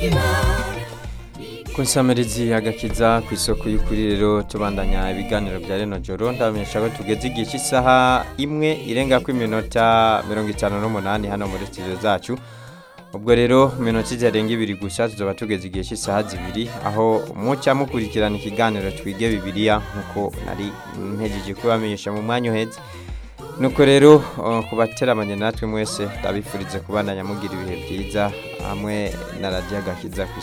kunsamirizi agakiza ku isoko y'ukuri rero tubandanya ibiganiro bya reno joro ndabamenyesha ko tugeze igihe cy'isaha imwe irenga ku iminota mirongo itanu n'umunani hano muri studio zacu ubwo rero mu minota itarenga ibiri gusa tuzaba tugeze igihe cy'isaha zibiri aho mucya mukurikirana ikiganiro twige bibiliya nk'uko nari mpejeje kubamenyesha mu mwanya uhetse nuko rero uh, kubateramanye natwe mwese ndabifurize kubandanya mugira ibihe byiza hamwe na radiyo agakiza ku